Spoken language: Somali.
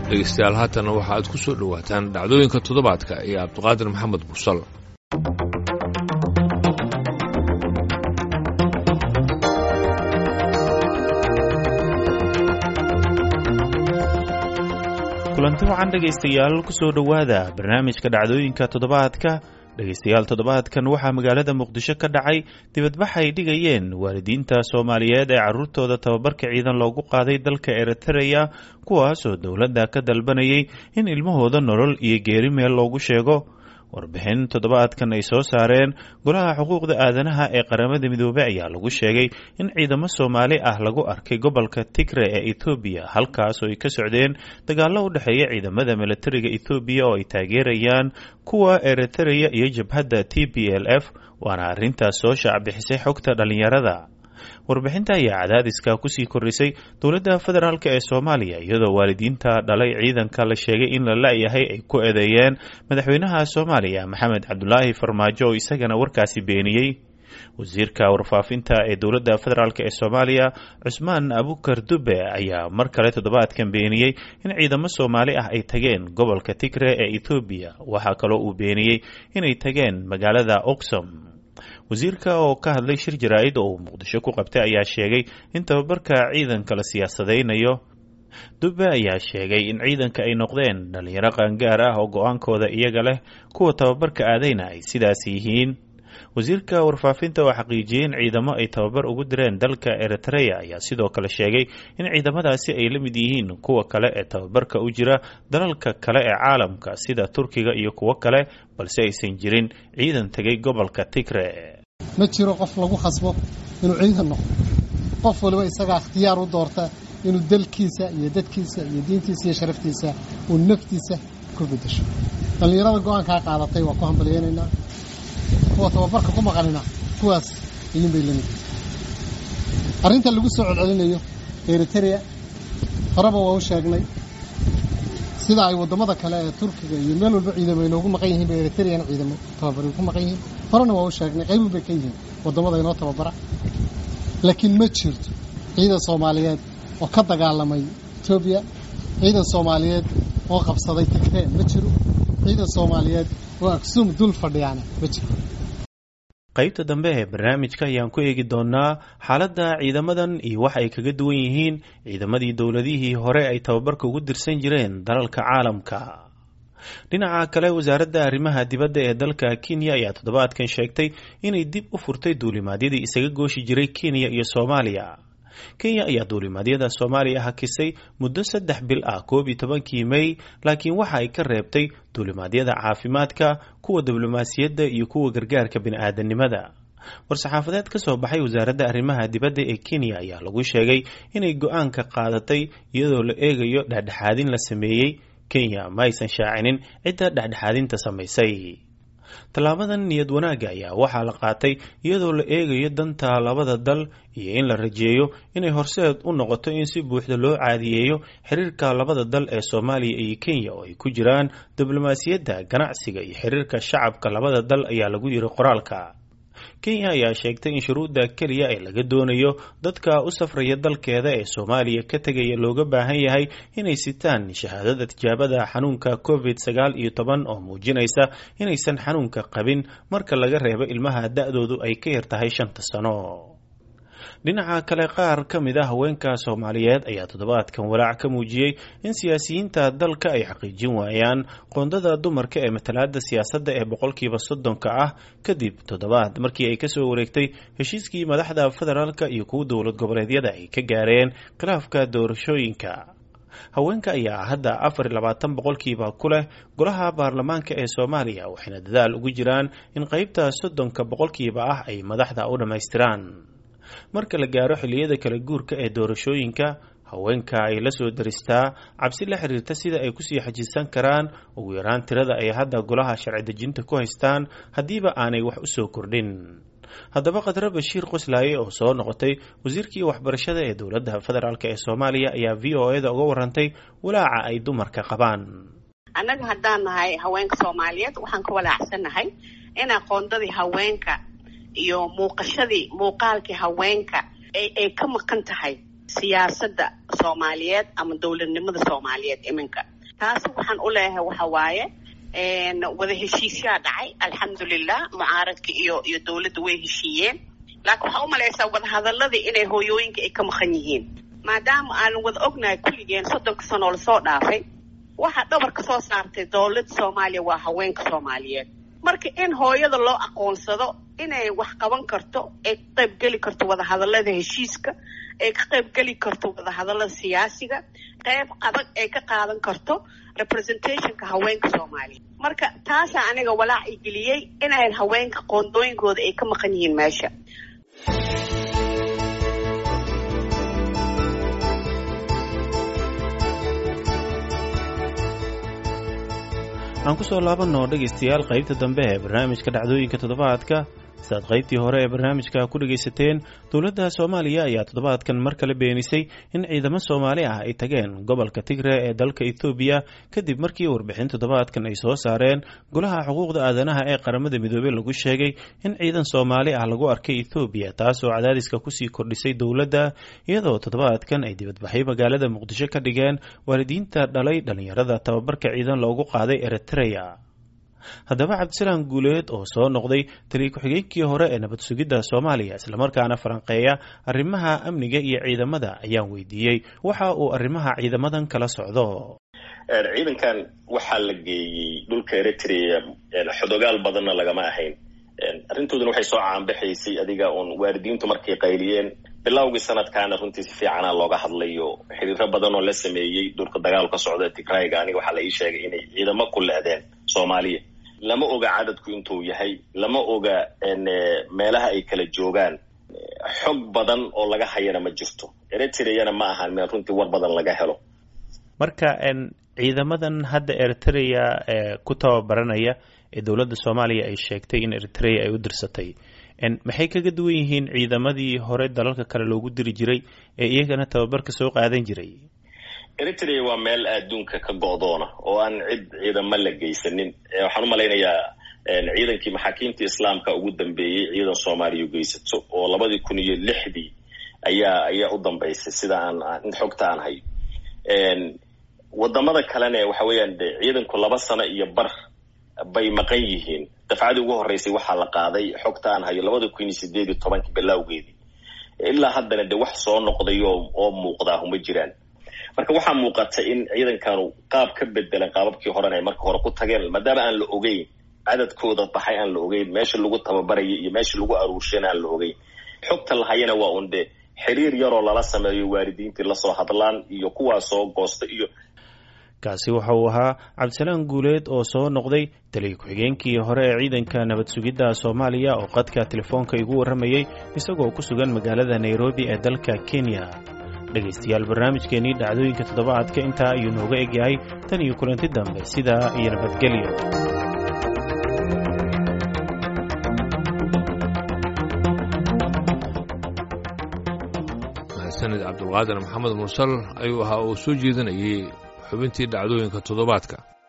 dhegeystayaal haatanna waxa aad ku soo dhowaataan dhacdooyinka toddobaadka iyo cabdiqaadir maxamed busal kulanti wacan dhegaystayaal kusoo dhowaada barnaamijka dhacdooyinka toddobaadka dhegaystayaal toddobaadkan waxaa magaalada muqdisho ka dhacay dibadbax ay dhigayeen waalidiinta soomaaliyeed ee carruurtooda tababarka ciidan loogu qaaday dalka eritreya kuwaasoo dowladda ka dalbanayay in ilmahooda nolol iyo geeri meel loogu sheego warbixin toddobaadkan ay soo saareen golaha xuquuqda aadanaha ee qaramada midoobey ayaa lagu sheegay in ciidamo soomaali ah lagu arkay gobolka tigre ee ethoobiya halkaasoo ay ka socdeen dagaallo u dhexeeya ciidamada milatariga ethoobiya oo ay taageerayaan kuwa eritreya iyo jabhadda t b l f waana arrintaas soo shaacbixisay xogta dhallinyarada warbixinta ayaa cadaadiska kusii kordhisay dowladda federaalk ee soomaaliya iyadoo waalidiinta dhalay ciidanka la sheegay in la la-yahay ay ku eedeeyeen madaxweynaha soomaaliya maxamed cabdulaahi farmaajo oo isagana warkaasi beeniyey wasiirka warfaafinta ee dowladda federaalk ee soomaaliya cusmaan abukar dube ayaa mar kale toddobaadkan beeniyey in ciidamo soomaali ah ay tageen gobolka tigre ee ethoobiya waxaa kaloo uu beeniyey inay tageen magaalada oxom wasiirka oo ka hadlay shir jaraa-id oo uu muqdisho ku qabtay ayaa sheegay in tababarka ciidanka la siyaasadaynayo dube ayaa sheegay in ciidanka ay noqdeen dhalinyaro qaangaar ah oo go-aankooda iyaga leh kuwa tababarka aadayna ay sidaas yihiin wasiirka warfaafinta oo xaqiijiyey in ciidamo ay tababar ugu direen dalka eritreya ayaa sidoo kale sheegay in ciidamadaasi ay la mid yihiin kuwa kale ee tababarka u jira dalalka kale ee caalamka sida turkiga iyo kuwo kale balse aysan jirin ciidan tegay gobolka tigre ma jiro qof lagu khasbo inuu ciidan noqdo qof waliba isagaa ikhtiyaar u doorta inuu dalkiisa iyo dadkiisa iyo diintiisa iyo sharaftiisa uu naftiisa ku bedesho dhallinyarada go-aankaa qaadatay waa ku hambalyeynaynaa kuwa tababarka ku maqanina kuwaas idin bay lamid arrinta lagu soo celcelinayo eritrea horeba waa u sheegnay sida ay waddamada kale ee turkiga iyo meel walba ciidamo inoogu maqan yihiin ba eritreana ciidamo tababari ku maqan yihiin horena waa u sheegnay qaybun bay ka yihiin waddamada inoo tababara laakiin ma jirto ciidan soomaaliyeed oo ka dagaalamay etoobiya ciidan soomaaliyeed oo qabsaday tigree ma jiro ciidan soomaaliyeed oo aksuum dul fadhiyaana ma jiro qaybta dambe ee barnaamijka ayaan ku eegi doonaa xaaladda ciidamadan iyo waxa ay kaga duwan yihiin ciidamadii dowladihii hore ay tababarka ugu dirsan jireen dalalka caalamka dhinaca kale wasaaradda arrimaha dibadda ee dalka kenya ayaa toddobaadkan sheegtay inay dib u furtay duulimaadyadii isaga gooshi jiray kenya iyo soomaaliya kenya ayaa duulimaadyada soomaaliya hakisay muddo saddex bil ah koob iyo tobankii mey laakiin waxa ay ka reebtay duulimaadyada caafimaadka kuwa diblomaasiyadda iyo kuwa gargaarka bini-aadanimada war-saxaafadeed ka soo baxay wasaaradda arrimaha dibadda ee kenya ayaa lagu sheegay inay go-aanka qaadatay iyadoo la eegayo dhexdhexaadin la sameeyey kenya ma aysan shaacinin cidda dhexdhexaadinta samaysay tallaabadan niyad wanaagga ayaa waxaa la qaatay iyadoo la eegayo danta labada dal iyo in la rajeeyo inay horseed u noqoto in si buuxda loo caadiyeeyo xiriirka labada dal ee soomaaliya iyo kenya oo ay ku jiraan diblomaasiyadda ganacsiga iyo xiriirka shacabka labada dal ayaa lagu yiri qoraalka kenya ayaa sheegtay in shuruudda keliya ee laga doonayo dadka u safraya dalkeeda ee soomaaliya ka tegaya looga baahan yahay inay sitaan shahaadada tijaabada xanuunka covid sagaal iyo toban oo muujinaysa inaysan xanuunka qabin marka laga reebo ilmaha da-doodu ay ka yar tahay shanta sano dhinaca kale qaar ka mid a haweenka soomaaliyeed ayaa toddobaadkan walaac ka muujiyey in siyaasiyiinta dalka ay xaqiijin waayaan qoondada dumarka ee matalaada siyaasadda ee boqolkiiba soddonka ah kadib toddobaad markii ay kasoo wareegtay heshiiskii madaxda federaalka iyo kuwa dowlad goboleedyada ay ka gaareen khilaafka doorashooyinka haweenka ayaa hadda afar iyo labaatan boqolkiiba ku leh golaha baarlamaanka ee soomaaliya waxayna dadaal ugu jiraan in qeybta soddonka boqolkiiba ah ay madaxda u dhammaystiraan marka la gaaro xilliyada kala guurka ee doorashooyinka haweenka ay la soo daristaa cabsi la xiriirta sida ay kusii xajisan karaan ugu yaraan tirada ay hadda golaha sharci dejinta ku haystaan haddiiba aanay wax u soo kordhin haddaba khadre bashiir qoslaaye oo soo noqotay wasiirkii waxbarashada ee dowladda federaalk ee soomaaliya ayaa v o eda uga warantay walaaca ay dumarka qabaan annaga haddaan nahay haweenka soomaaliyeed waxaan ka walaacsannahay in aqoondadii haweenka iyo muuqashadii muuqaalkii haweenka ay ka maqan tahay siyaasadda soomaaliyeed ama dowladnimada soomaaliyeed iminka taas waxaan u leeyahay waxa waaye wada heshiisyaa dhacay alxamdulilah mucaaradka iyo iyo dowladda way heshiiyeen laakiin waxaa u malaysaa wadahadaladii inay hooyooyinka ay ka maqan yihiin maadaama aanan wada ognahay kulligeen soddonka sanoo lasoo dhaafay waxaa dhabarka soo saartay dowladda soomaaliya waa haweenka soomaaliyeed marka in hooyada loo aqoonsado inay wax qaban karto ay ka qaybgeli karto wadahadalada heshiiska ay ka qaybgeli karto wadahadalada siyaasiga qayb adag ay ka qaadan karto representationka haweenka soomaaliya marka taasaa aniga walaac i geliyey inay haweenka qoondooyinkooda ay ka maqan yihiin meesha aan ku soo laabanno dhegaystayaal qaybta dambe ee barnaamijka dhacdooyinka toddobaadka sidaad qaybtii hore ee barnaamijka ku dhegaysateen dowladda soomaaliya ayaa toddobaadkan mar kale beenisay in ciidamo soomaali ah ay tageen gobolka tigre ee dalka ethoobiya kadib markii warbixin toddobaadkan ay soo saareen golaha xuquuqda aadanaha ee qaramada midoobey lagu sheegay in ciidan soomaali ah lagu arkay ethoobiya taasoo cadaadiska kusii kordhisay dowladda iyadoo toddobaadkan ay dibadbaxay magaalada muqdisho ka dhigeen waalidiinta dhalay dhallinyarada tababarka ciidan loogu qaaday eritreya haddaba cabdisalaam guuleed oo soo noqday taliya ku-xigeenkii hore ee nabad sugidda soomaaliya islamarkaana falanqeeya arrimaha amniga iyo ciidamada ayaan weydiiyey waxa uu arrimaha ciidamadan kala socdo ciidankan waxaa la geeyey dhulka eritrea xodogaal badanna lagama ahayn arrintooduna waxay soo caanbaxaysay adiga uun waalidiintu markay qayliyeen bilowgii sanadkaana runtii si fiicana looga hadlayo xiriiro badan oo la sameeyey dhulka dagaal ka socda tigrayga aniga waxaa la ii sheegay inay ciidamo ku lehdeen soomaaliya lama oga cadadku intuu yahay lama oga meelaha ay kala joogaan xog badan oo laga hayana ma jirto eritreana ma ahan meel runtii war badan laga helo marka ciidamadan hadda eritrea ee ku tababaranaya ee dowladda soomaaliya ay sheegtay in eritrea ay u dirsatay maxay kaga duwan yihiin ciidamadii hore dalalka kale loogu diri jiray ee iyagana tababarka soo qaadan jiray eritrea waa meel adduunka ka go'doona oo aan cid ciidamo la geysanin waxaan u malaynayaa ciidankii maxaakiimta islaamka ugu dambeeyey ciidan soomaaliya geysato oo labadii kun iyo lixdii ayaa ayaa u dambaysay sida aan xogta aan hayo wadamada kalena waxa weeyaan de ciidanku laba sano iyo bar bay maqan yihiin dafcadii ugu horreysay waxaa la qaaday xogta aan hayo labada kun iyo sideed iyo tobankii bilowgeedii ilaa haddana de wax soo noqday oo oo muuqdaa uma jiraan marka waxaa muuqata in ciidankanu qaab ka bedelan qaababkii horena ay marka hore ku tageen maadaama aan la ogeyn cadadkooda baxay aan la ogeyn meesha lagu tababaraya iyo meesha lagu aruurshana aan la ogeyn xogta lahayana waa un de xiriir yaroo lala sameeyo waalidiintii lasoo hadlaan iyo kuwaa soo goosta iyo kaasi waxa uu ahaa cabdisalaam guuleed oo soo noqday taliya ku-xigeenkii hore ee ciidanka nabad sugidda soomaaliya oo qadka telefoonka igu warramayey isagoo ku sugan magaalada nairobi ee dalka kenya dhegaystayaal barnaamijkeennii dhacdooyinka toddobaadka intaa ayuu nooga egyahay tan iyo kulanti dambe sidaa iyo nabadgelyo sanid cabdulqaadir maxamed mursal ayuu ahaa oo soo jeedinayay xubintii dhacdooyinka toddobaadka